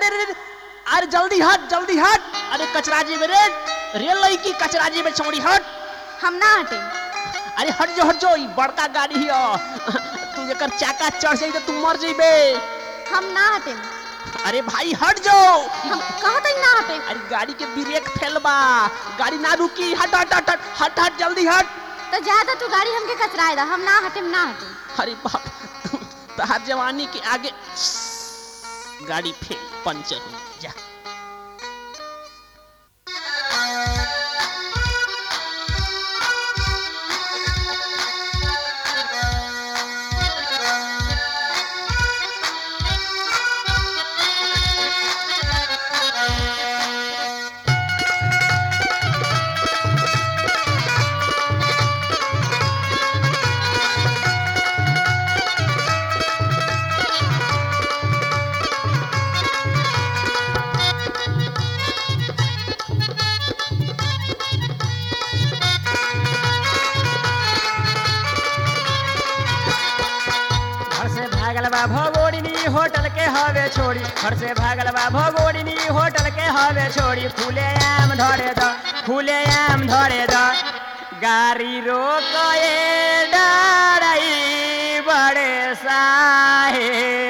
अरे अरे अरे, अरे जल्दी हट जल्दी हट अरे कचरा जी में रे रेल लड़की कचरा जी में छोड़ी हट हम ना हटे अरे हट जो हट जो ई बड़का गाड़ी हियो तू जेकर चाका चढ़ जाई तो तू मर जइबे हम ना हटे अरे भाई हट जाओ हम कहत हई ना हटे अरे गाड़ी के ब्रेक फेल बा गाड़ी ना रुकी हट हट हट हट हट हट जल्दी हट तो ज्यादा तू गाड़ी हमके कचराए दा हम ना हटे ना हटे अरे बाप तहार जवानी के आगे गाड़ी फेल पंचर हुई जा घर से भागल बा भगोरिनी होटल के हवे छोड़ी घर से भागल बा भगोरिनी होटल के हवे छोड़ी फूले आम धरे द फूले आम धरे द गाड़ी रोके डराई बड़े साहे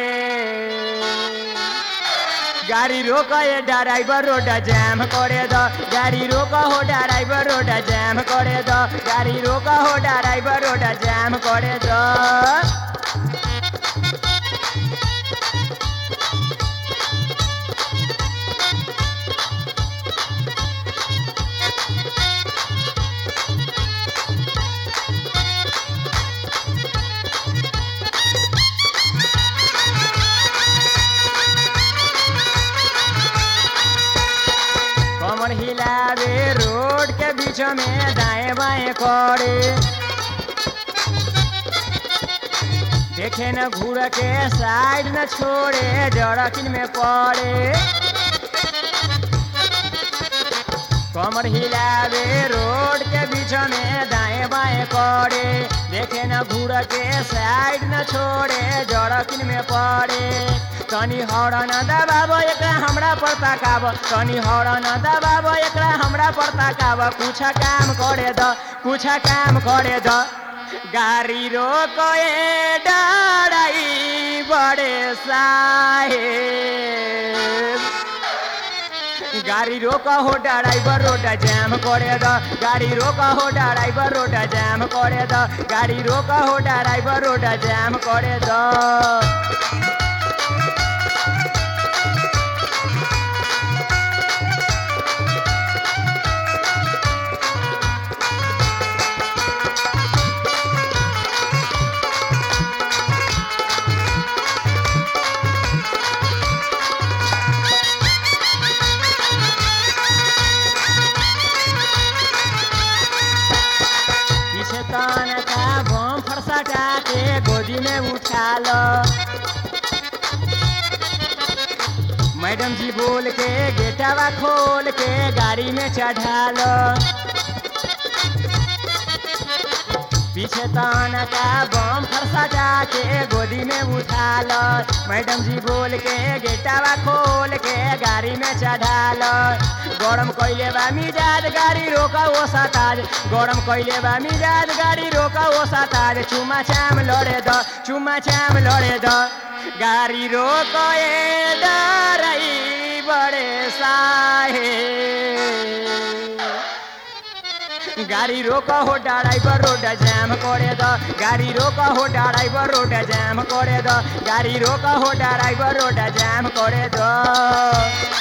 गाड़ी रोके ड्राइवर रोड जाम करे द गाड़ी रोक हो ड्राइवर रोड जाम करे द गाड़ी रोक हो ड्राइवर रोड जाम करे द कमर हिलावे रोड के बीच में दाएं बाएं करे देखे न घूर के साइड न छोड़े जड़किन में पड़े कमर हिलावे रोड के बीच में दाएं बाएं करे देखे न घूर के साइड न छोड़े जड़किन में पड़े तनी हौरन दबाब एकरा हमरा पर ताकाब तनी हौरन दबाब एकरा हमरा पर ताकाब कुछ काम करे द कुछ काम करे द गाड़ी रोके डराई बड़े साहेब गाड़ी रोका हो ड्राइवर रोड जाम करे द गाड़ी रोका हो ड्राइवर रोड जाम करे द गाड़ी रोका हो ड्राइवर रोड जाम करे द पीछे तन का बम फरसाटा के गोदी में उठा लो मैडम जी बोल के गेटावा खोल के गाड़ी में चढ़ा लो पीछे तन का बम फरसाटा के गोदी में उठा लो मैडम जी बोल के गेटावा खोल के गाड़ी में चढ़ा लो गरम कैले बा मिजाज गाड़ी रोका ओ सताज गरम कैले बा मिजाज गाड़ी रोका ओ सताज चुमा चाम लड़े द चुमा चाम लड़े द गाड़ी रोके डराई बड़े साहे गाड़ी रोका हो ड्राइवर रोड जाम करे द गाड़ी रोका हो ड्राइवर रोड जाम करे द गाड़ी रोका हो ड्राइवर रोड जाम करे द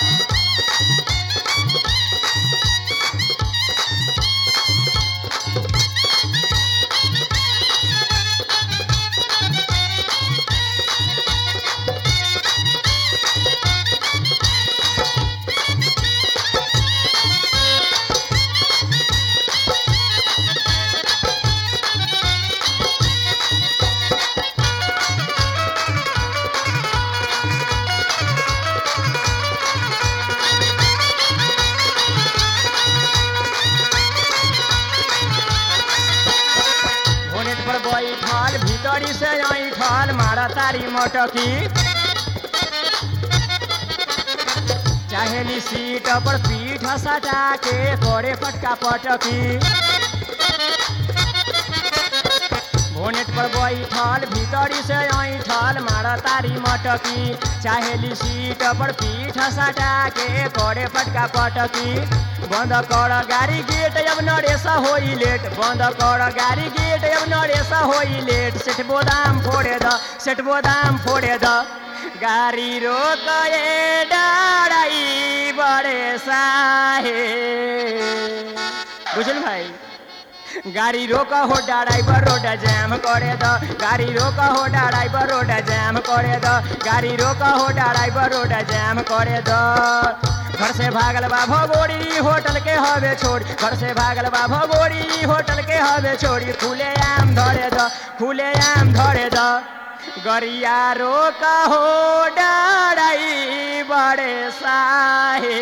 बोनेट पर बैठल भीतरी से ऐठल मारा तारी मटकी चाहेली सीट पर पीठ सटा के करे पटका पटकी बोनेट पर बैठल भीतरी से ऐठल मार तारी मटकी चाहेली सीट पर पीठ सटा के करे पटका पटकी बंद कर गाड़ी गेट अब नरेसा होई लेट बंद कर गाड़ी गेट अब नरेसा होई लेट सेठ बोदाम फोड़े द सेठ बोदाम फोड़े द गाड़ी रोक ए डाराई बड़े साहे बुझल भाई गाड़ी रोक हो ड्राइवर रोड जैम करे द गाड़ी रोक हो ड्राइवर रोड जैम करे द गाड़ी रोक हो ड्राइवर रोड जैम करे द घर से भागल बा भगोरी होटल के हवे छोड़ घर से भागल बा भगोरी होटल के हवे छोड़ी खुले आम धरे द खुले आम धरे द गरिया रोक हो डराई बड़े साहे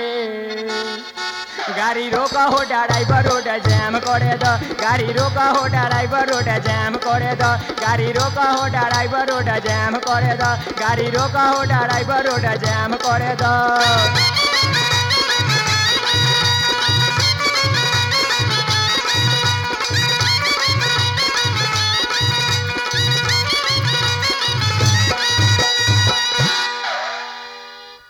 गाड़ी रोका हो ड्राइवर रोड जैम करे द गाड़ी रोका हो ड्राइवर रोड जैम करे द गाड़ी रोका हो ड्राइवर रोड जैम करे द गाड़ी रोका हो ड्राइवर रोड जैम करे द